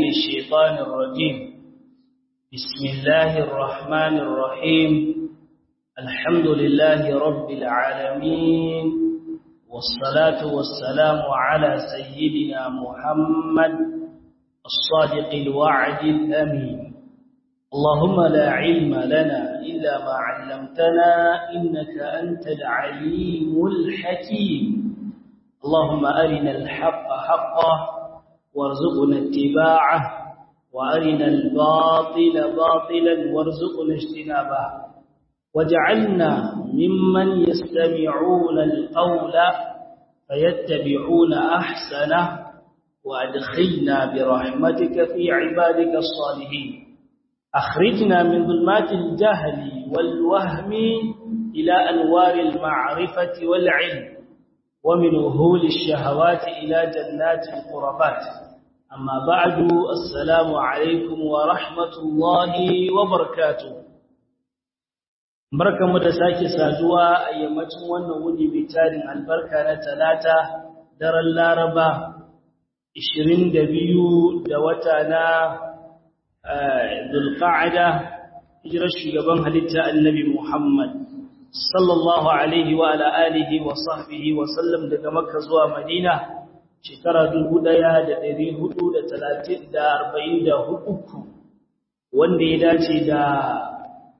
الشيطان الرجيم بسم الله الرحمن الرحيم الحمد لله رب العالمين والصلاة والسلام على سيدنا محمد الصادق الوعد الأمين اللهم لا علم لنا إلا ما علمتنا إنك أنت العليم الحكيم اللهم أرنا الحق حقا وارزقنا اتباعه وأرنا الباطل باطلا وارزقنا اجتنابه وجعلنا ممن يستمعون القول فيتبعون أحسنه وأدخلنا برحمتك في عبادك الصالحين أخرجنا من ظلمات الجهل والوهم إلى أنوار المعرفة والعلم ومن وهول الشهوات إلى جنات القربات أما بعد السلام عليكم ورحمة الله وبركاته barkanmu da sake saduwa a yammacin wannan wuni mai tarin albarka na talata daren laraba 22 da wata na dulqa'ada hijirar shugaban halitta annabi Muhammad sallallahu alaihi wa ala alihi wa sahbihi wa sallam daga makka zuwa madina shekara 1443 wanda ya dace da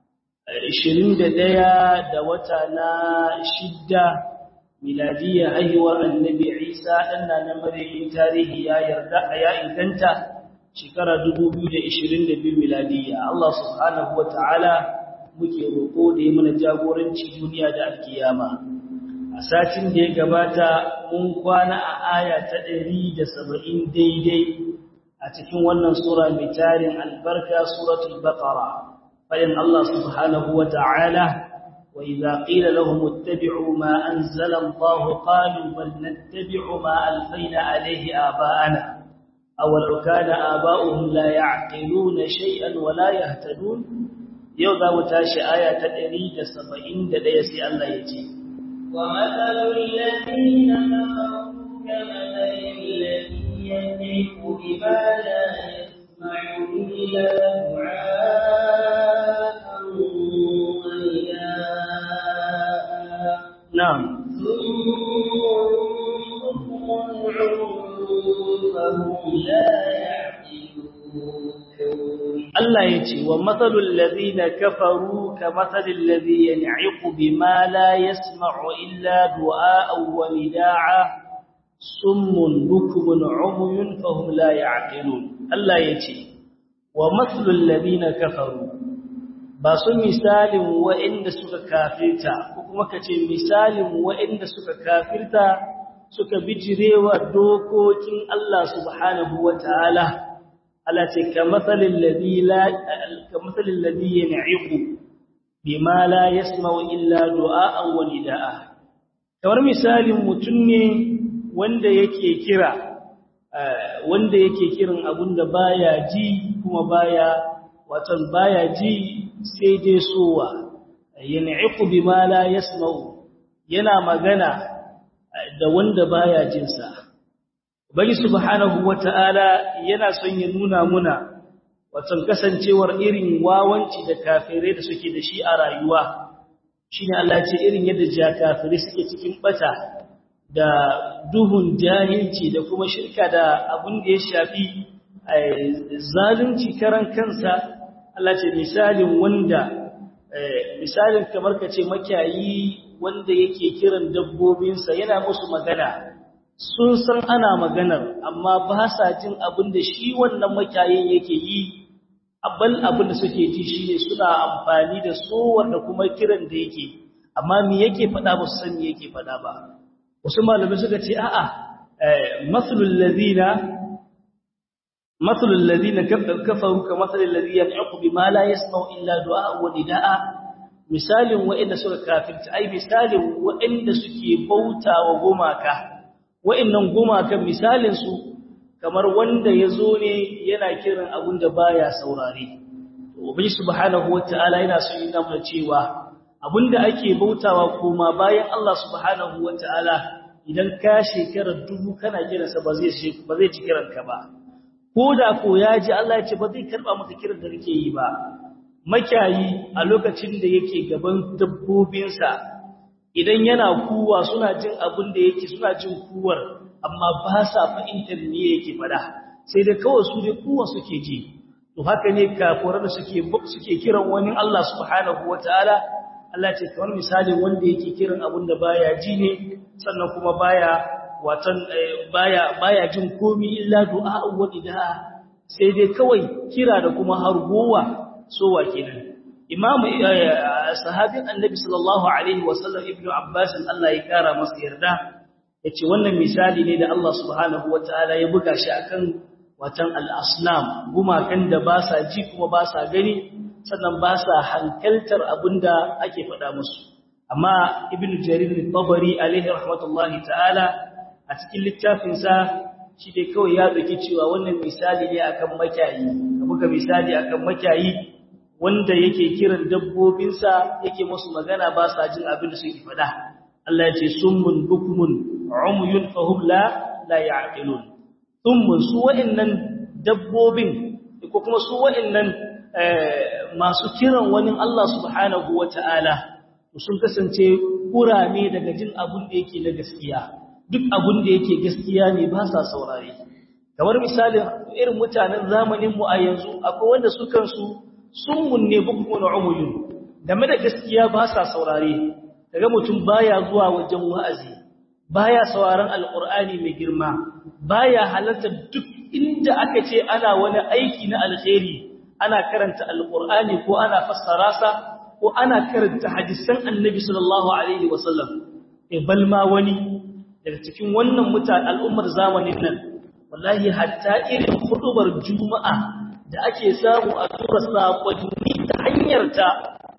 21 da wata na shidda miladiyya haihuwar annabi Isa dan na mariyin tarihi ya yarda ya inganta shekara 2022 miladiyya Allah subhanahu wataala muke roƙo da yi mana jagoranci duniya da alkiyama a satin da ya gabata mun kwana a aya ta 170 daidai a cikin wannan sura mai tarin albarka suratul baqara bayan Allah subhanahu wataala wa idza qila lahum ittabi'u ma anzala Allah qalu bal nattabi'u ma alfayna alayhi aba'ana aw law kana aba'uhum la ya'qiluna shay'an wa la yahtadun yau za mu tashi aya ta 171 sai Allah ya ce ومثل الذين كفروا كمثل الذي يملك بما لا يسمع إلا دعاء ونداء نعم فهم لا يعقلون Allah ya ce wa matsalul ladina kafaru ka matsalul ladhi yan'iqu bima la yasma'u illa du'a'an wa nida'a summun bukmun umyun fahum la ya'qilun Allah ya ce wa matsalul ladina kafaru ba su misalin wa'inda suka kafirta ko kuma kace misalin wa'inda suka kafirta suka bijirewa dokokin Allah subhanahu wataala Allah ce ka matsalin ladhi yan'iqu bima la yasma'u illa du'a'an wa nida'a kamar misalin mutum ne wanda yake kira wanda yake kiran abunda baya ji kuma baya watan baya ji sai dai sowa yan'iqu bima la yasma'u yana magana da wanda baya jinsa Bari subhanahu wata'ala yana son ya nuna muna watan kasancewar irin wawanci da kafirai da suke da shi a rayuwa shine Allah ce irin yadda ja kafirai suke cikin bata da duhun jahilci da kuma shirka da abin da ya shafi zalunci karan kansa Allah ce misalin wanda misalin kamar kace makiyayi wanda yake kiran dabbobinsa yana musu magana sun san ana maganar amma ba sa jin abin da shi wannan makayin yake yi abal abin da suke ji shine suna amfani da sowar da kuma kiran da yake amma me yake faɗa ba su san me yake faɗa ba wasu malamai suka ce a'a maslul ladina maslul ladina kafaru ka maslul ladina yaqu bima la yasma'u illa du'a wa nidaa misalin wa'inda suka kafirta ai misalin wa'inda suke bautawa gumaka wa'annan gumakan misalin su kamar wanda yazo ne yana kiran abun da baya saurare to ubangi subhanahu wataala yana so yana mana cewa abinda ake bautawa kuma bayan Allah subhanahu wataala idan ka shekara dubu kana kiransa ba zai ba zai ci kiranka ba ko da ko ya ji Allah ya ce ba zai karba maka kiran da kake yi ba makiyayi a lokacin da yake gaban dabbobinsa idan yana kuwa suna jin abin da yake suna jin kuwar amma ba sa fahimtar me yake fada sai dai kawai su dai kuwa suke ji to haka ne kafirai da suke suke kiran wani Allah subhanahu wataala Allah ce kamar misali wanda yake kiran abin da baya ji ne sannan kuma baya watan baya baya jin komai illa du'a wa idaa sai dai kawai kira da kuma hargowa sowa kenan imamu sahabin annabi sallallahu alaihi wasallam ibnu abbas Allah ya kara masa yarda yace wannan misali ne da Allah subhanahu wataala ya buga shi akan watan al-asnam gumakan da ba sa ji kuma ba sa gani sannan ba sa hankaltar abinda ake faɗa musu amma ibnu jarir al-tabari alaihi rahmatullahi ta'ala a cikin littafin sa shi dai kawai ya dauki cewa wannan misali ne akan makiyayi ka buga misali akan makiyayi wanda yake kiran dabbobinsa yake musu magana ba sa jin abin da suke faɗa Allah ya ce summun bukmun umyun fahum la la ya'qilun summun su wa'annan dabbobin ko kuma su wa'annan masu kiran wani Allah subhanahu wata'ala sun kasance kurame daga jin abin da yake na gaskiya duk abin da yake gaskiya ne ba sa saurare kamar misalin irin mutanen zamanin mu a yanzu akwai wanda su kansu sun ne bukun umuyun game da gaskiya ba sa saurare daga mutum baya zuwa wajen wa'azi baya sauraron alqur'ani mai girma baya halarta duk inda aka ce ana wani aiki na alkhairi ana karanta alqur'ani ko ana fassara sa ko ana karanta hadisan annabi sallallahu alaihi wasallam eh balma wani daga cikin wannan mutane al'ummar zamanin nan wallahi hatta irin hudubar juma'a da ake samu a tura sakonni ta hanyar ta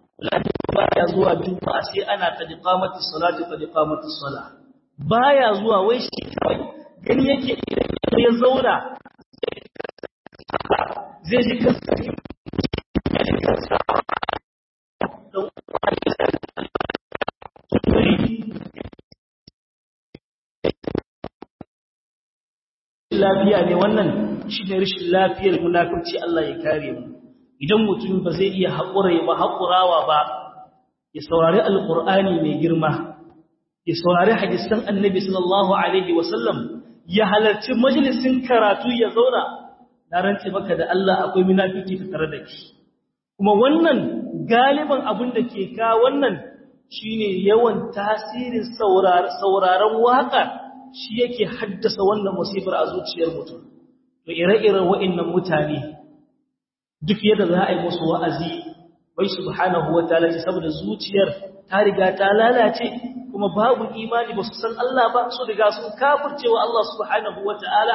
baya zuwa juma'a sai ana tadiqamati salati tadiqamati sala baya zuwa wai shi kawai gani yake idan ya zauna zai ji kansa lafiya ne wannan shi ne rashin lafiyar munafurci Allah ya kare mu idan mutum ba zai iya haƙura ba haƙurawa ba ya saurari alƙur'ani mai girma ya saurari hadisan annabi sallallahu alaihi wasallam ya halarci majalisin karatu ya zauna na rantse maka da Allah akwai munafiki tare da ki kuma wannan galiban abin da ke ka wannan shine yawan tasirin sauraron waka shi yake haddasa wannan musibar a zuciyar mutum to ire-iren wa'annan mutane duk yadda za a yi musu wa'azi bai subhanahu wataala ce saboda zuciyar ta riga ta lalace kuma babu imani ba su san Allah ba su riga sun kafircewa Allah subhanahu wataala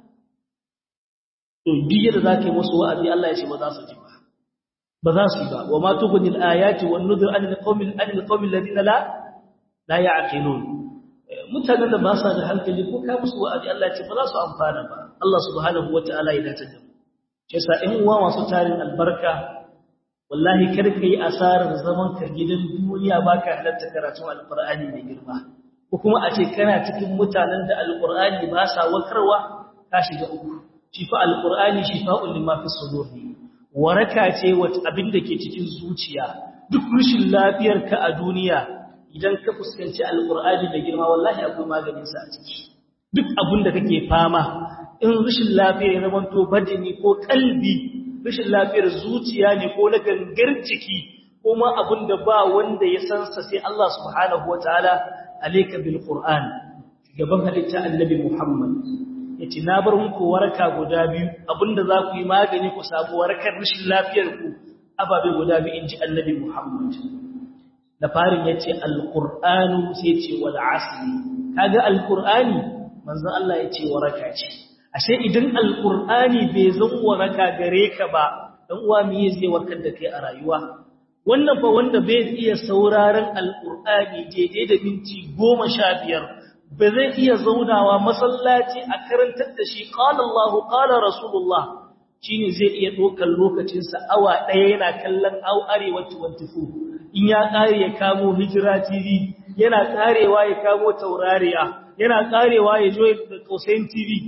to duk yadda za ka yi musu wa'azi Allah ya ce ba za su ji ba ba za su yi ba wa ma tughnil ayati wan nudhur an alqawmil an alqawmil ladina la la ya'qilun mutanen da ba sa da hankali ko ka musu wa'azi Allah ya ce ba za su amfana ba Allah subhanahu wataala ya dace da mu shi yasa in uwa masu tarin albarka wallahi kar ka yi asarar zaman ka gidan duniya baka halatta karatun alqur'ani mai girma ko kuma a ce kana cikin mutanen da alqur'ani ba sa wakarwa ka shiga uku shi fa alqur'ani shifa'un lima fi sudur waraka ce wata abin da ke cikin zuciya duk rushin lafiyarka a duniya idan ka fuskanci alqur'ani da girma wallahi akwai maganin sa a ciki duk abin da kake fama in rushin lafiya ya zamanto badani ko kalbi rushin lafiyar zuciya ne ko na gangar jiki ko ma abin da ba wanda ya san sa sai Allah subhanahu wataala alayka bil qur'an gaban halitta annabi Muhammad yace na bar muku waraka guda biyu abinda za ku yi magani ku sabu warakar rushin lafiyar ku ababe guda biyu inji annabi Muhammad da farin yace alqur'anu sai yace wal asri kaga alqur'ani manzon Allah yace waraka ce ashe idan alqur'ani bai zan waraka gare ka ba dan uwa me zai warkar da kai a rayuwa wannan fa wanda bai iya sauraron alqur'ani daidai da minti 15 ba zai iya zaunawa masallaci a karantar da shi qala Allahu qala rasulullah shine zai iya dokar lokacin sa awa daya yana kallon au arewa 24 in ya kare ya kamo hijira tv yana karewa ya kamo taurariya yana karewa ya jo da Kausayin TV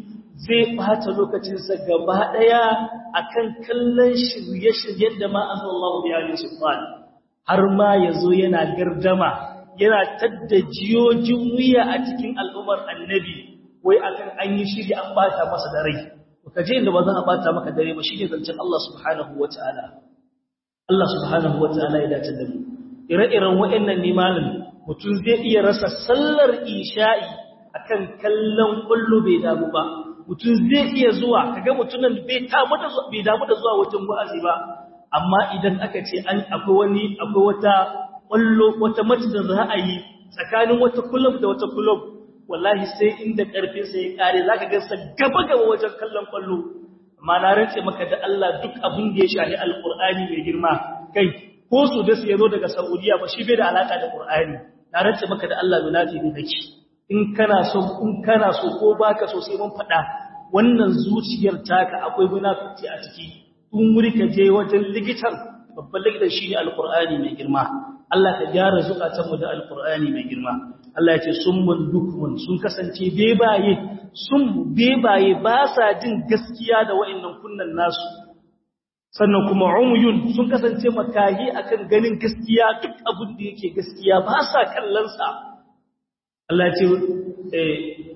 zai bata lokacinsa gaba daya akan kallon shirye-shiryen da ma Allah ya yi sultan har ma yazo yana gardama yana tadda jiyojin wuya a cikin al'ummar annabi wai akan an yi shiri an bata masa da rai ka je inda ba za a bata maka dare ba shine zancen Allah subhanahu wataala Allah subhanahu wataala ya dace da mu ire-iren waɗannan ne malam mutum zai iya rasa sallar isha'i akan kallon kullu bai damu ba mutum zai iya zuwa kaga mutumin bai damu da bai damu da zuwa wajen wa'azi ba amma idan aka ce an akwai wani akwai wata kullu wata mace da za a yi tsakanin wata kullum da wata kullum wallahi sai inda karfin sa ya kare zaka ga sa gaba gaba wajen kallon kullu amma na rantse maka da Allah duk abin da ya shahi alqur'ani mai girma kai ko su da su yazo daga Saudiya ba shi bai da alaka da Qur'ani na rantse maka da Allah munati ne kake in kana so in kana so ko baka so sai mun fada wannan zuciyar taka akwai munafiki a ciki in wuri ka je wajen likitan babban likitan shine alqur'ani mai girma Allah ka gyara zukatan mu da alqur'ani mai girma Allah ya ce summun dukmun sun kasance bebaye sun bebaye ba sa jin gaskiya da wa'annan kunnan nasu sannan kuma umyun sun kasance makahi akan ganin gaskiya duk abin da yake gaskiya ba sa kallon sa Allah ya ce eh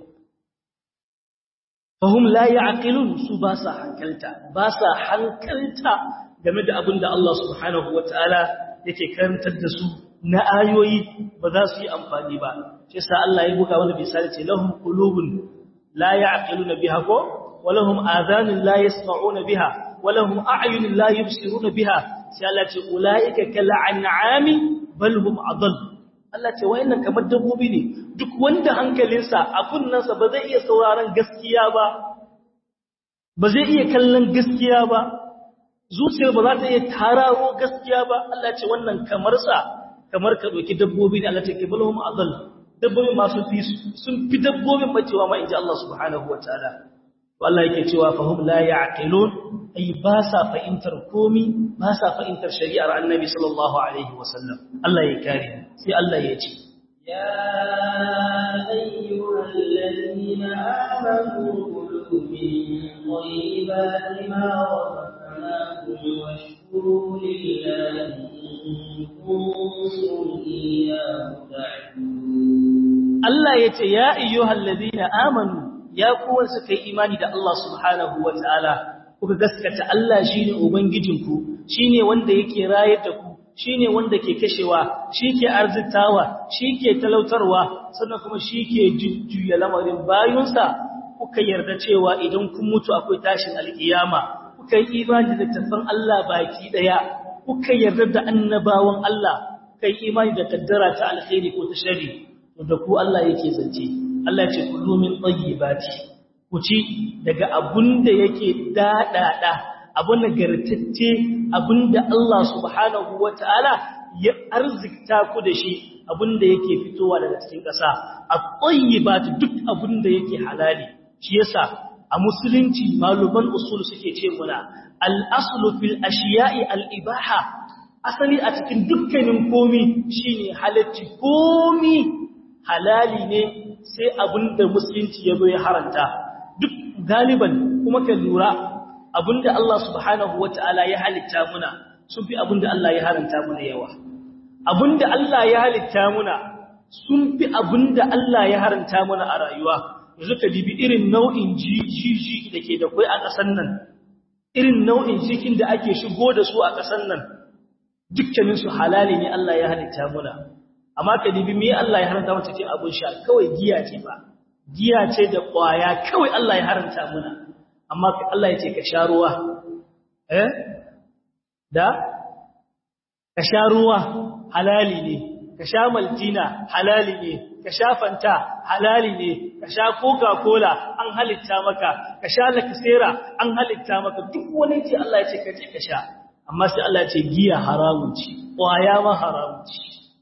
fahum la ya'qilun su ba sa hankalta ba sa hankalta game da abin da Allah subhanahu wataala yake karantar da su na ayoyi ba za su yi amfani ba shi yasa Allah ya buga wani misali ce lahum qulubun la ya'qiluna biha ko wa lahum adhanun la yasma'una biha wa lahum a'yunun la yubsiruna biha sai Allah ce ulaika kal an'ami bal hum adall Allah ce wayannan kamar dabbobi ne duk wanda hankalinsa a kunnansa ba zai iya sauraron gaskiya ba ba zai iya kallon gaskiya ba zuciyar ba za ta iya tararo gaskiya ba Allah ce wannan kamar sa kamar ka doki dabbobi ne Allah ta ke balhum adall dabbobi masu fi sun fi dabbobin bacewa ma inji Allah subhanahu wataala to Allah yake cewa fahum la ya'qilun ay ba sa fahimtar komi ba sa fahimtar shari'ar Annabi sallallahu alaihi wasallam Allah ya kare sai Allah ya ce يا أيها الذين آمنوا كلوا من طيبات ما رزقناكم واشكروا لله إن كنتم إياه تعبدون Allah ya ce ya ayyuhal ladina amanu ya kuwan suka yi imani da Allah subhanahu wataala kuka gaskata Allah shine ubangijinku shine wanda yake rayar da ku shine wanda ke kashewa shike arzitawa shike talautarwa sannan kuma shike jujjuya lamarin bayunsa kuka yarda cewa idan kun mutu akwai tashin alkiyama kuka yi imani da tafan Allah baki daya kuka yarda da annabawan Allah kai imani da kaddara ta alkhairi ko ta sharri to da ku Allah yake zance Allah ya ce kullu min tayyibati ku ci daga abunda yake dadada abun nagartacce abunda Allah subhanahu wataala ya arzikta ku da shi abunda yake fitowa daga cikin ƙasa at-tayyibatu duk abunda yake halali shi yasa a musulunci maluman usul suke ce muna al-aslu fil ashiya'i al-ibaha asali a cikin dukkanin komi shine halacci komi halali ne sai abinda musulunci ya zo ya haranta duk galiban kuma ka lura abinda Allah subhanahu wata'ala ya halitta muna sun fi abinda Allah ya haranta muna yawa abinda Allah ya halitta muna sun fi abinda Allah ya haranta muna a rayuwa yanzu ka dibi irin nau'in jiji da ke da kai a ƙasar nan irin nau'in jikin da ake shigo da su a ƙasar nan dukkaninsu halali ne Allah ya halitta muna amma ka dibi me Allah ya haranta mata ce abun sha kawai giya ce ba giya ce da kwaya kawai Allah ya haranta muna amma Allah ya ce ka sha ruwa eh da ka sha ruwa halali ne ka sha maltina halali ne ka sha fanta halali ne ka sha coca cola an halitta maka ka sha lakasera an halitta maka duk wani ce Allah ya ce ka je ka sha amma sai Allah ya ce giya haramun ce kwaya ma haramun ce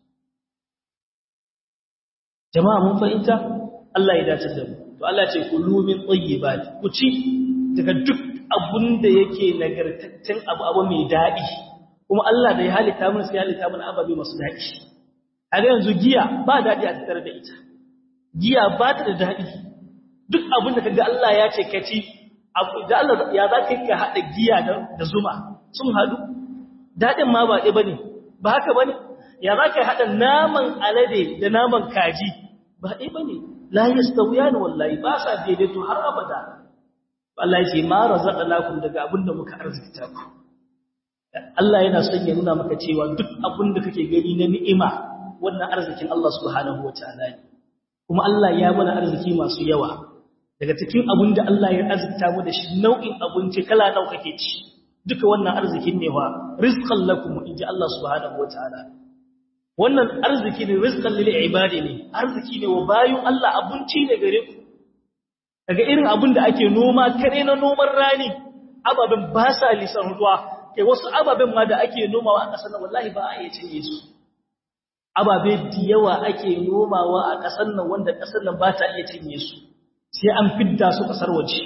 jama'a mun fahimta Allah ya dace da mu to Allah ce kulu min tayyibat ku ci daga duk abun da yake nagartaccen abu abu mai dadi kuma Allah da ya halitta mun sai halitta mun ababe masu dadi a ga yanzu giya ba dadi a tattare da ita giya ba ta da dadi duk abin da kaga Allah ya ce ka ci da Allah ya za ka ka hada giya da zuma sun hadu dadin ma ba ɗaya bane ba haka bane ya za ka hada naman alade da naman kaji ba ɗaya bane la yastawiyan wallahi ba sa daidaito har abada Allah ya ce ma razaqnakum daga abin da muka arzikta ku Allah yana son ya nuna maka cewa duk abin da kake gani na ni'ima wannan arzikin Allah subhanahu wataala ne kuma Allah ya mana arziki masu yawa daga cikin abin da Allah ya arzikta mu da shi nau'in abinci kala nawa kake ci duka wannan arzikin ne wa rizqan lakum inji Allah subhanahu wataala wannan arziki ne rizqan lil ibadi ne arziki ne wa bayun Allah abinci ne gare ku daga irin abin da ake noma kare na noman rani ababen ba sa lisan ruwa kai wasu ababen ma da ake nomawa a ƙasar nan wallahi ba a iya cinye su ababe da yawa ake nomawa a ƙasar nan wanda ƙasar nan ba ta iya cinye su sai an fidda su ƙasar waje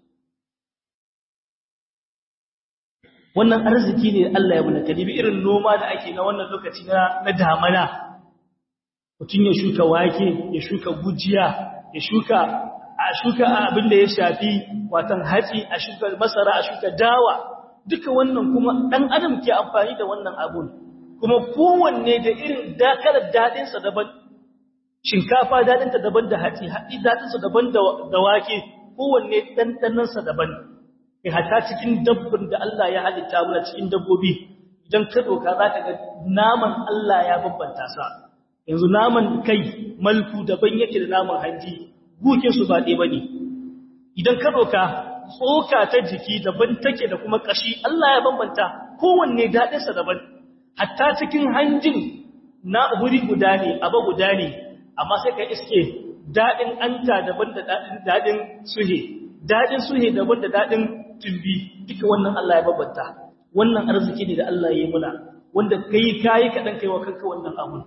wannan arziki ne Allah ya muna kadibi irin noma da ake na wannan lokaci na na damana mutum ya shuka wake ya shuka gujiya ya shuka a shuka abin da ya shafi watan hatsi a shuka masara a shuka dawa duka wannan kuma dan adam ke amfani da wannan abun kuma kowanne da irin dakalar dadinsa daban shinkafa dadinta daban da hatsi hatsi dadinsa daban da wake kowanne dandanansa daban kai hata cikin dabbin da Allah ya halitta mana cikin dabbobi idan ka doka zaka ga naman Allah ya bambanta sa yanzu naman kai malku daban yake da naman hanji guke su ba ɗaya bane idan ka doka tsoka ta jiki daban take da kuma kashi Allah ya bambanta kowanne dadin sa daban hatta cikin hanjin na wuri guda ne aba guda ne amma sai ka iske dadin anta daban da dadin dadin suhe dadin suhe daban da dadin tumbi duka wannan Allah ya babbanta wannan arziki ne da Allah ya yi muna wanda kai kai kadan kai wa kanka wannan abun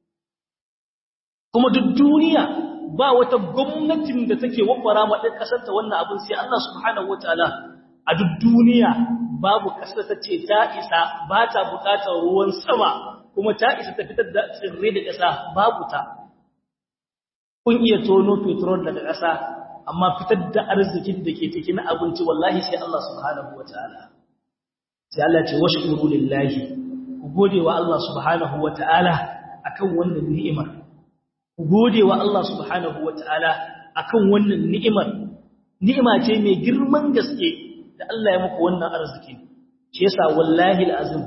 kuma duk duniya ba wata gwamnatin da take wafara ma din kasar ta wannan abun sai Allah subhanahu wataala a duk duniya babu kasar ta ce ta isa ba ta bukatar ruwan sama kuma ta isa ta fitar da tsirrai da kasa babu ta kun iya tono petrol daga kasa amma fitar da arzikin da ke cikin abinci wallahi sai Allah subhanahu wataala sai Allah ce washkuru lillahi ku gode wa Allah subhanahu wataala akan wannan ni'imar ku gode wa Allah subhanahu wataala akan wannan ni'imar ni'ima ce mai girman gaske da Allah ya muku wannan arziki shi yasa wallahi alazim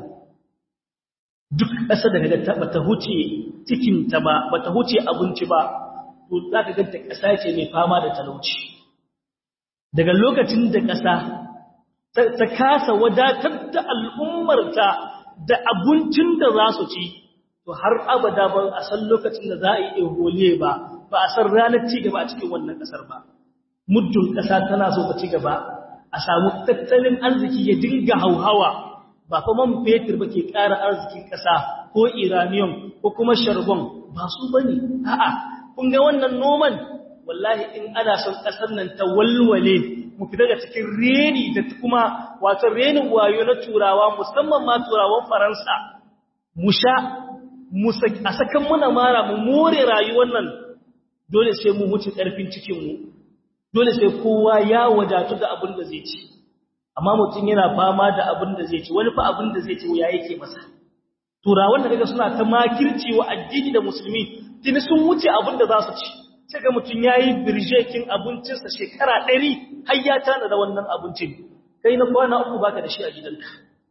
duk ƙasa da kaga ta bata huce cikin ta ba bata huce abinci ba to za ka ganta ƙasa ce mai fama da talauci daga lokacin da ƙasa ta kasa wadatar da al'ummarta da abincin da za su ci to har abada ba a san lokacin da za a yi ehole ba ba a san ranar ci gaba a cikin wannan ƙasar ba muddin ƙasa tana so ta ci gaba a samu tattalin arziki ya dinga hauhawa ba fa man fetur ba ke ƙara arzikin ƙasa ko iranium ko kuma sharbon ba su bane a'a kun ga wannan noman wallahi in ana son kasar nan ta walwale mu fita daga cikin reni da kuma wato renin wayo na turawa musamman ma turawan faransa mu sha a sakan muna mara mu more rayuwar nan dole sai mu wuce ƙarfin cikinmu dole sai kowa ya wadatu da abin da zai ci amma mutum yana fama da abin da zai ci wani fa abin da zai ci ya yake masa turawan da kaga suna ta makirci wa addini da musulmi tuni sun wuce abin da za su ci sai ga mutum ya yi birjekin abincinsa shekara ɗari har ya tana da wannan abincin kai na kwana uku baka da shi a gidanka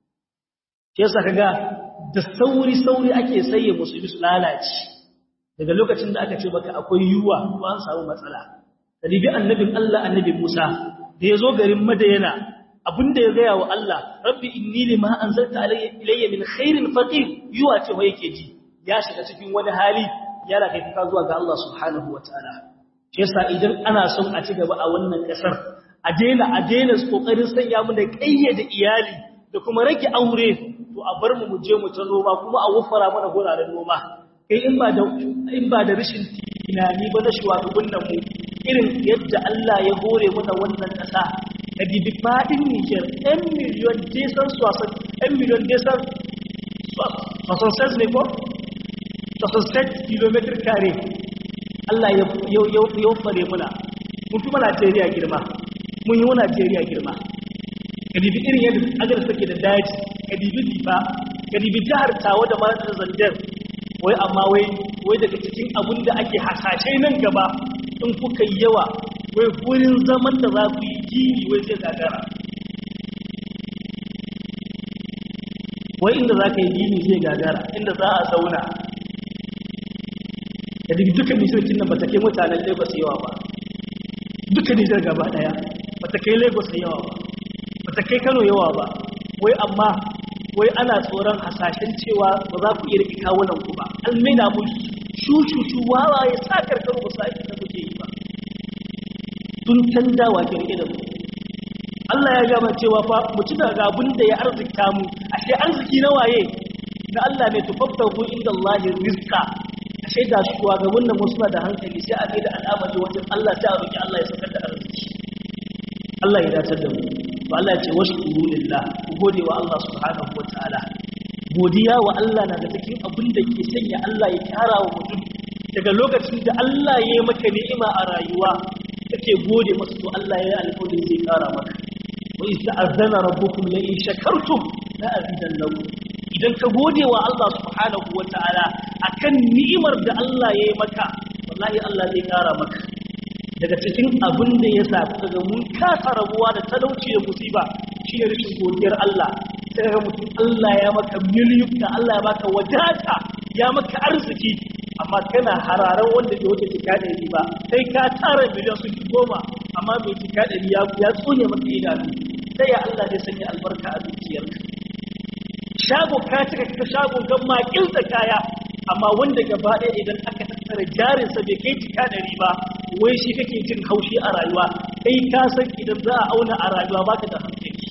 ke yasa kaga da sauri-sauri ake saye musulmi su lalace daga lokacin da aka ce baka akwai yiwuwa ko an samu matsala kalibi annabin Allah annabi Musa da ya zo garin Madayana abinda ya gaya wa Allah rabbi inni lima anzalta ilayya min khairin faqir yuwa ce wa yake ji ya shiga cikin wani hali yana kai kuka zuwa ga Allah subhanahu wataala shi yasa idan ana son a ci gaba a wannan kasar a daina a daina kokarin sanya mu da kayyade iyali da kuma rage aure to a bar mu mu je mu ta noma kuma a wufara mana guraren noma kai in ba da in ba da rashin tunani ba na shugaban nan mu irin yadda Allah ya hore mana wannan kasa da bibi fadin Niger 1 miliyon desan swasan 1 miliyon desan swasan ne ko swasan kilometer kare Allah ya ya fare muna mun fi ma Najeriya girma mun yi wa Najeriya girma ka dibi irin yadda agar take da daji ka dibi diba ka dibi jihar tawa da mara da zandar wai amma wai wai daga cikin abin da ake hasashe nan gaba in kuka yi yawa wai wurin zaman da za ku yi gini wai zai gagara wai inda za ka yi gini zai gagara inda za a zauna da duk dukkan nishirkin nan ba ta kai mutanen lagos yawa ba dukkan nishir gaba daya ba ta kai lagos yawa ba ba ta kai kano yawa ba wai amma wai ana tsoron hasashen cewa ba za ku iya riƙe kawunan ku ba an maida mu shushutu wawa ya sa karkar ba sa da kuke yi ba tun canza wa ke riƙe da mu Allah ya gama cewa fa mu ci daga abin da ya arzikta mu ashe arziki na waye na Allah ne tufaffahu inda Allah rizqa ashe da shugaban nan suna da hankali sai a da al'amari wajen Allah sai a roki Allah ya sakar da arziki Allah ya dace da mu to Allah ya ce washkuru lillah ku gode wa Allah subhanahu wataala godiya wa Allah na da cikin abin da ke sanya Allah ya kara wa mutum daga lokacin da Allah ya yi maka ni'ima a rayuwa kake gode masa to Allah ya yi alƙawarin zai kara maka wa ista'azana rabbukum la in shakartum la azidannakum idan ka gode wa Allah subhanahu wataala akan ni'imar da Allah ya yi maka wallahi Allah zai kara maka daga cikin abin da ya sa daga mun kasa rabuwa da talauci da musiba shine rashin godiyar Allah sai ga mutum Allah ya maka miliyuka Allah ya baka wadata ya maka arziki amma kana hararan wanda bai wuce tika ɗari ba sai ka tara miliyan sun fi goma amma mai tika ɗari ya tsone maka idanu sai ya Allah zai sanya albarka a zuciyarka shago ka cika ka shagon kan makil da kaya amma wanda gaba ɗaya idan aka tattara jarinsa bai kai tika ɗari ba wai shi kake jin haushi a rayuwa kai ka san idan za a auna a rayuwa baka da hankali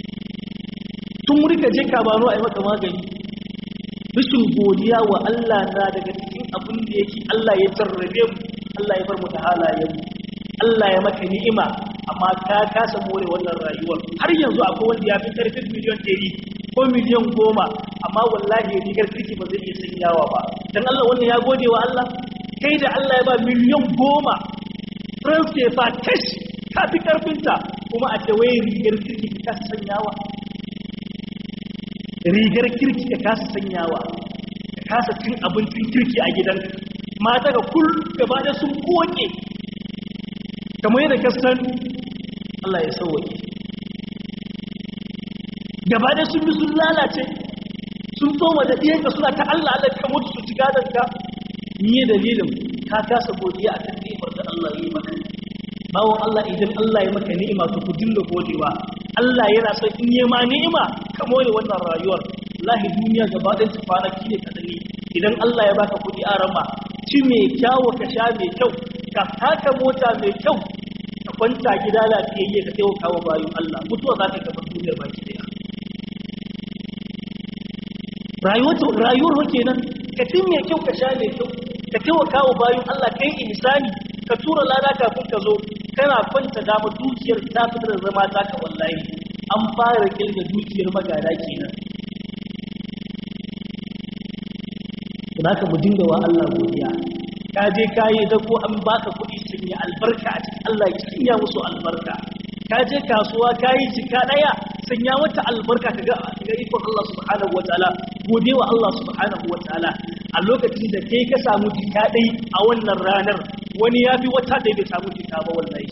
tun wuri ka je ka bano a yi maka magani rashin godiya wa Allah na daga cikin abin da yake Allah ya jarrabe mu Allah ya bar mu da halayen mu Allah ya maka ni'ima amma ka kasa more wannan rayuwar har yanzu akwai wanda ya fi karfin miliyan ɗari ko miliyan goma amma wallahi rigar kirki ba zai iya sanyawa ba dan Allah wannan ya gode wa Allah kai da Allah ya ba miliyan goma France ke fa kash ka fi karfinta kuma a ce wai rigar kirki ka kasa sanyawa rigar kirki ka kasa sanyawa ka kasa cin abincin kirki a gidan mata ga kul gaba da sun koke kamar yadda ka san Allah ya sauwaƙe gaba da sun bi sun lalace sun tsoma da ɗiyanka suna ta Allah Allah ka mutu su ci gadonka ni dalilin ka kasa godiya akan ni'imar da Allah ya yi maka bawon Allah idan Allah ya maka ni'ima to ku dinga godewa Allah yana son in yi ma ni'ima ka more wannan rayuwar wallahi duniya gaba ɗayan ta fara kine ka dani idan Allah ya baka kuɗi a rama ci mai kyawu ka sha mai kyau ka taka mota mai kyau ka kwanta gida lafiyayye ka taimaka wa bayan Allah mutuwa za ka gaba duniyar baki daya rayuwar rayuwar kenan ka ci mai kyau ka sha mai kyau ka taimaka wa bayan Allah kai insani ka tura lada kafin ka zo kana kwanta dama dukiyar ta fitar da zama taka wallahi an fara kirga dukiyar magana kenan za ka mu dinga wa Allah godiya ka je ka yi da ko an baka kuɗi sun yi albarka a cikin Allah ya sanya musu albarka ka je kasuwa ka yi jika ɗaya sanya wata albarka ka ga ikon Allah subhanahu wa ta'ala gode wa Allah subhanahu wa ta'ala a lokacin da kai ka samu jika ɗai a wannan ranar wani ya fi wata ɗaya bai samu jika ba wallahi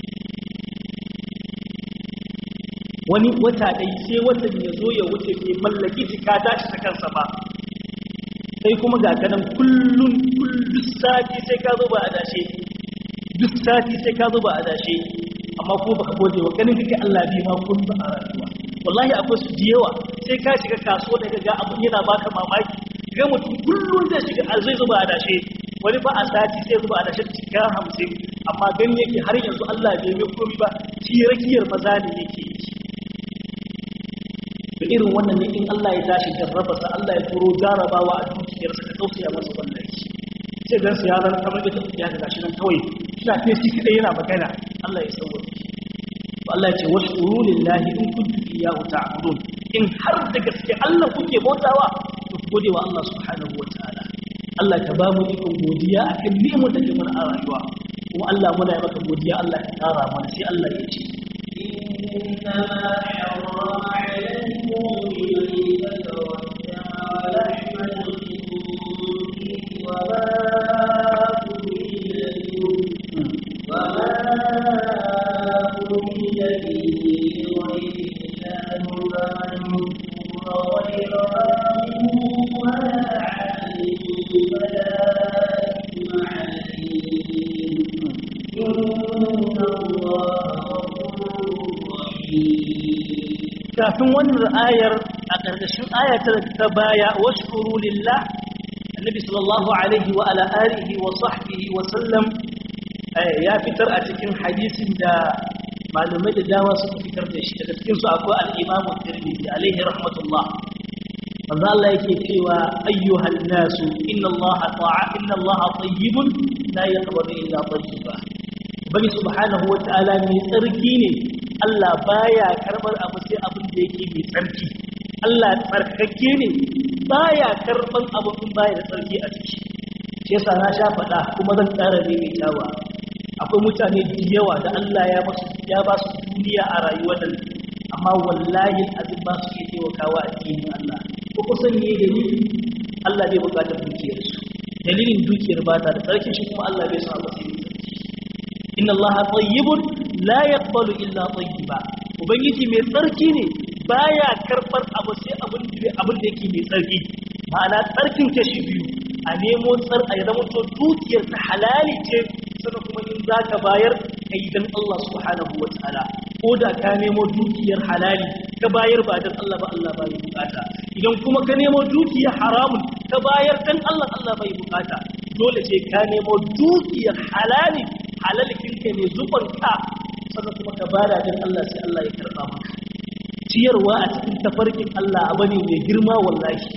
wani wata ɗai sai watan ya zo ya wuce bai mallaki jika tashi ta kansa ba sai kuma ga kanan kullun kullun sati sai ka zo ba a dashe duk sati sai ka zo ba a dashe amma ko baka gode wa ganin kake Allah bi ma kun ba a rayuwa wallahi akwai su yawa sai ka shiga kasuwa da ga abun yana baka mamaki ga mutum kullun zai shiga zai zuba a dashe wani ba a sati sai zuba a dashe cika hamsin amma gani yake har yanzu Allah bai mai komi ba shi rakiyar maza ne yake yi da irin wannan ne in Allah ya tashi jarraba sa Allah ya turo jarabawa a dukiyarsa ka tausaya masa wannan shi sai dan ya zan kamar da tafiya da gashi nan kawai kina kai shi kadai yana magana Allah ya sauwa to Allah ya ce washkuru lillahi in kuntum iyyahu ta'budun in har da gaske Allah kuke bautawa to ku gode wa Allah subhanahu wataala Allah ka ba mu ikon godiya akan ni'imar da ke mana a rayuwa kuma Allah muna yi maka godiya Allah ya tsara mana sai Allah ya ce إنما حرم عليكم الميتة والدم ولحم الخنزير وما أهل به وما أهل به لغير الله فمن اضطر غير باغ ولا عاد فلا إثم عليه إن الله kafin wannan ayar a ƙarƙashin ayatar ta baya washkuru lillah annabi sallallahu alaihi wa ala alihi wa sahbihi wa sallam ya fitar a cikin hadisin da malumai da dama suka fitar da shi daga cikin su akwai al-Imam Tirmidhi alaihi rahmatullah manzo Allah yake cewa ayyuhan nasu inna Allah ta'a inna Allah tayyibun la yaqbalu illa tayyiba bani subhanahu wa ta'ala mai tsarki ne Allah baya karbar abu sai abin da yake mai tsarki Allah tsarkake ne baya karban abu in baya da tsarki a ciki shi yasa na sha faɗa kuma zan ƙara ne mai tawa akwai mutane da yawa da Allah ya basu ya ba su duniya a rayuwar nan amma wallahi azin ba su iya taimakawa a cikin Allah ko kusan ne dalili Allah bai buƙatar dukiyar su dalilin dukiyar ba ta da tsarki shi kuma Allah bai so abu sai mai tsarki inna Allah tayyibun la yaqbalu illa tayyiba ubangiji mai tsarki ne baya karbar abu sai abin da abin da yake mai tsarki ma'ana tsarkin kashi biyu a nemo tsar a zama to dukiyar ta halali ce sannan kuma in zaka bayar kai dan Allah subhanahu wataala ko da ka nemo dukiyar halali ka bayar ba dan Allah ba Allah ba ya bukata idan kuma ka nemo dukiyar haramun ka bayar dan Allah Allah bai bukata dole ce ka nemo dukiyar halali halalikinka ne zubanka sannan kuma ka bada don Allah sai Allah ya karɓa maka ciyarwa a cikin tafarkin Allah abu ne mai girma wallahi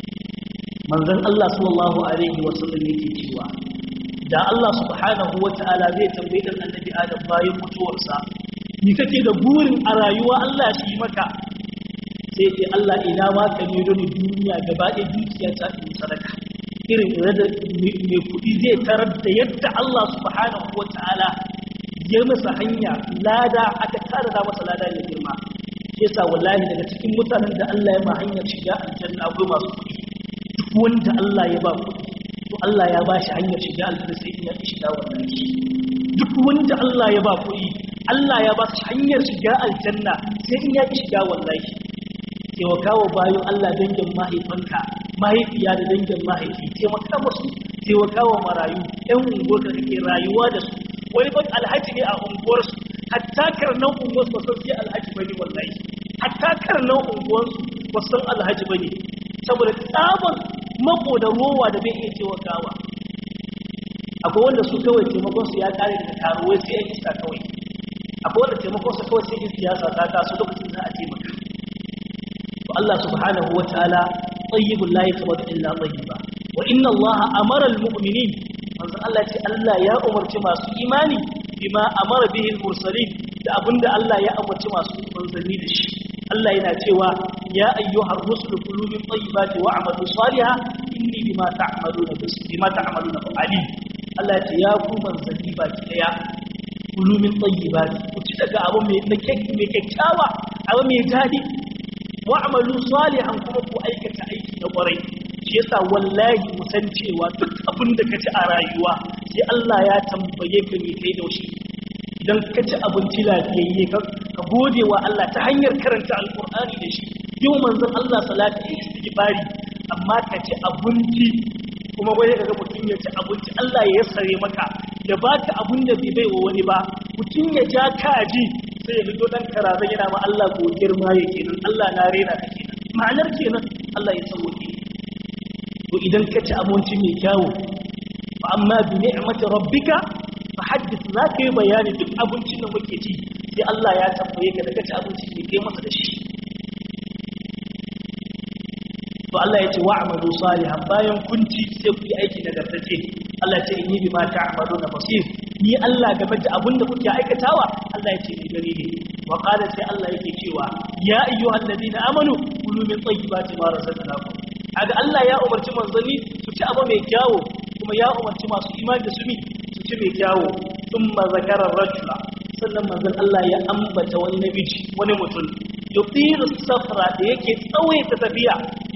manzon Allah sallallahu alaihi wasallam yake cewa da Allah subhanahu wata'ala zai tambayi dan annabi Adam bayan mutuwarsa ni kake da burin a rayuwa Allah shi maka sai ce Allah ina ma ka ne don duniya gaba ɗaya dukiya ta in sadaka irin da mai kuɗi zai tarar da yadda Allah subhanahu wata'ala ya masa hanya lada aka tara da masa lada ya girma shi yasa wallahi daga cikin mutanen da Allah ya ma hanyar shiga aljanna akwai masu kuɗi duk wanda Allah ya ba kuɗi to Allah ya ba shi hanyar shiga aljanna sai in ya ki shiga wannan duk wanda Allah ya ba kuɗi Allah ya ba shi hanyar shiga aljanna sai in ya ki shiga wallahi taimakawa bayan Allah dangin mahaifanka mahaifiya da dangin mahaifi taimaka musu taimakawa marayu ɗan unguwar da kake rayuwa da su wani ban alhaji ne a unguwarsu hatta karnan unguwarsu ba san sai alhaji bane wallahi hatta karnan unguwarsu ba san alhaji bane saboda tsaban mako da rowa da bai iya taimakawa akwai wanda su kawai taimakon su ya kare daga karuwai sai yan iska kawai akwai wanda taimakon su kawai sai in siyasa ta taso lokacin za a taimaka to Allah subhanahu wataala tayyibul la yaqbalu illa tayyiba wa inna Allah amara almu'minin manzo Allah ce Allah ya umarci masu imani bima amara bihi almursalin da abinda Allah ya umarci masu manzanni da shi Allah yana cewa ya ayyuhar rusulu kulu min tayyibati wa'malu salihan inni bima ta'maluna bima ta'maluna alim Allah ya ce ya ku manzanni baki daya kulu min tayyibati ku ci daga abu mai mai kyakkyawa abu mai dadi wa'malu salihan kuma ku aikata aiki na kwarai shi yasa wallahi mu san cewa duk abin da kaci a rayuwa sai Allah ya tambaye ka me kai da shi idan ka ci abinci lafiyayye ka gode wa Allah ta hanyar karanta alkur'ani da shi yau manzon Allah salati ya istighfari amma ka ci abinci kuma wai kaga mutum ya ci abinci Allah ya yassare maka ya baka abin da bai baiwa wani ba mutum ya ja kaji sai ya fito dan karaza yana ma Allah godiyar ma yake nan Allah na rena ka kenan ma'anar kenan Allah ya sauke to idan ka ci abinci mai kyawu fa amma bi ni'mati rabbika fa haddith za ka yi bayani duk abincin da muke ci sai Allah ya tambaye ka da ka ci abinci mai kai masa da shi to Allah ya ce wa'malu salihan bayan kun ci sai ku yi aiki nagartace Allah ya ce inni bima ta'maluna basir ni Allah game da abin da kuke aikatawa Allah ya ce ni gani ne wa qala sai Allah yake cewa ya ayyuhal ladina amanu kulu min tayyibati ma razaqnakum kaga Allah ya umarci manzanni su ci abu mai kyawu kuma ya umarci masu imani da su mi su ci mai kyawu thumma zakara rajula sannan manzon Allah ya ambata wani namiji wani mutum yuqiru safra da yake tsawaita tafiya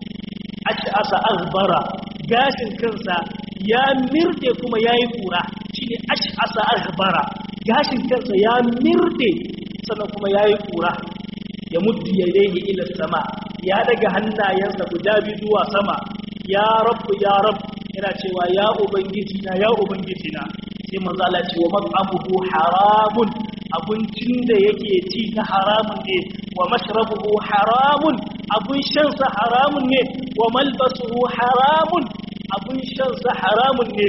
ash'asa aghbara gashin kansa ya mirde kuma yayi kura shine ash'asa aghbara gashin kansa ya mirde sannan kuma yayi kura ya muddu yadayhi ila sama ya daga hannayensa guda biyu zuwa sama ya rabbu ya rabb yana cewa ya ubangiji na ya ubangiji na sai manzo Allah ce wa mat'amuhu haramun abincin da yake ci na haramun ne wa mashrabuhu haramun abun shan sa haramun ne wa malbasuhu haramun abun shan sa haramun ne